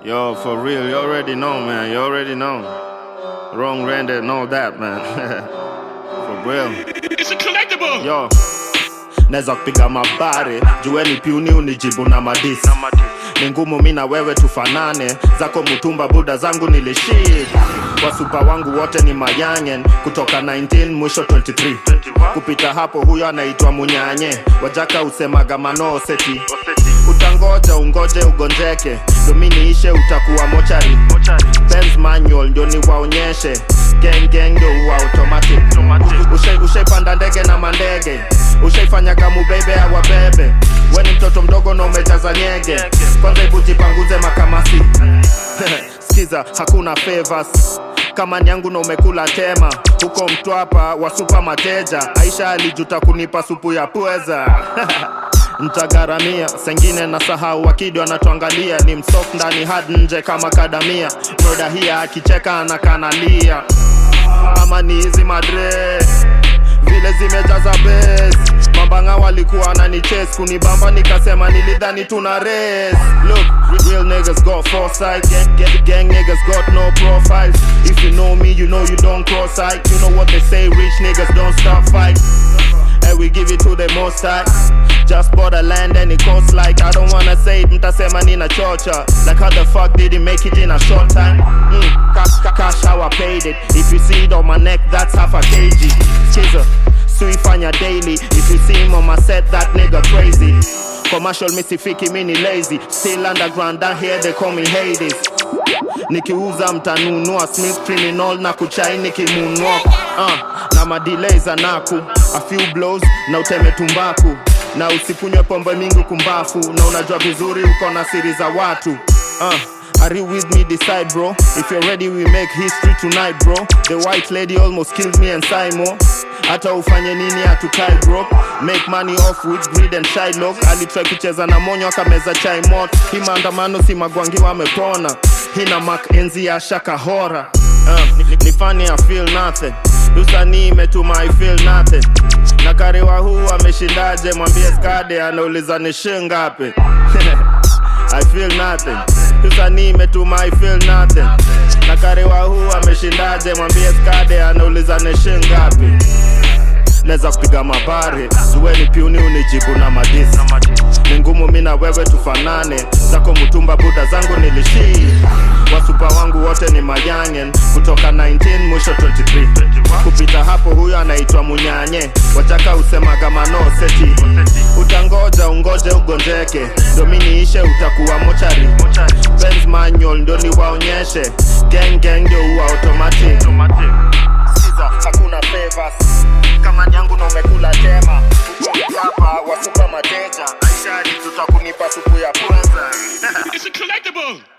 Yo, for real, you already know, man. You already know. Wrong render and all that, man. for real. It's a collectible. Yo, naweza kupiga mabare jueni piuni unijibu na madisi ni ngumu mi na wewe tufanane zako mutumba buda zangu nilishid wasupa wangu wote ni mayangen kutoka 19 mwisho 23 kupita hapo huyo anaitwa munyanye wajaka usemaga manoseti utangoja ungoje ugonjeke dominiishe utakuwa mochari Benz manual ndio niwaonyeshe gang gang ndio uwa automatic Ushai- ushaipanda ndege na mandege ushaifanyaga mubebe awabebe weni mtoto mdogo na umejaza nyege kwanza hebu jipanguze makamasi skiza hakuna favors kama ni yangu na umekula tema huko mtwapa wasupa mateja aisha alijuta kunipa supu ya pweza ntagaramia sengine na sahau wakidi wanatuangalia ni msof ndani had nje kama kadamia mrodahia akicheka anakanalia ama ni hizi madre vile zimejaza bes mambanga walikuwa nani chase kunibamba nikasema nilidhani tuna race look real niggas got foresight gang, gang, gang niggas got no profile if you know me you know you don't cross sight you know what they say rich niggas don't stop fight and we give it to the most high just bought a land and it costs like I don't wanna say it, mtasema nina chocha Like how the fuck did he make it in a short time? Mm, cash, ca- cash how I paid it If you see it on my neck, that's half a kg Skiza, suifanya daily If you see him on my set, that nigga crazy Commercial misifiki mini lazy Still underground down here they call me Hades nikiuza mtanunua smith criminal na kuchai nikimunwa uh, na madelay za naku a few blows na uteme tumbaku na usikunywe pombe mingi kumbafu na unajua vizuri uko na siri za watu uh, Are you with me decide bro If you're ready we make history tonight bro The white lady almost killed me and Simo hata ufanye nini hatukai bro make money off with greed and Shylock alitry kucheza na monyo akameza chai mot hii maandamano si magwangi wamepona hina mak enzi ya shaka hora uh, ni, ni funny I feel nothing usanii imetuma I feel nothing na karewa huu ameshindaje mwambie skade anauliza ni shingapi I feel nothing usanii imetuma I feel nothing na karewa huu ameshindaje mwambie skade anauliza ni shingapi naweza kupiga mabare zueni piuni unijibu na madisi ni ngumu mi na wewe tufanane zako mtumba buda zangu nilishii wasupa wangu wote ni mayangen kutoka 19 mwisho 23 kupita hapo huyo anaitwa munyanye wachaka usemaga manoseti utangoja ungoje ugonjeke dominiishe utakuwa mochari Benz manual ndio niwaonyeshe gang gang ndio uwa automatic Siza, hakuna favors kama nyangu na umekula tema Uko hapa wasupa mateja aishadi tutakunipa supu ya kwanza It's a collectible.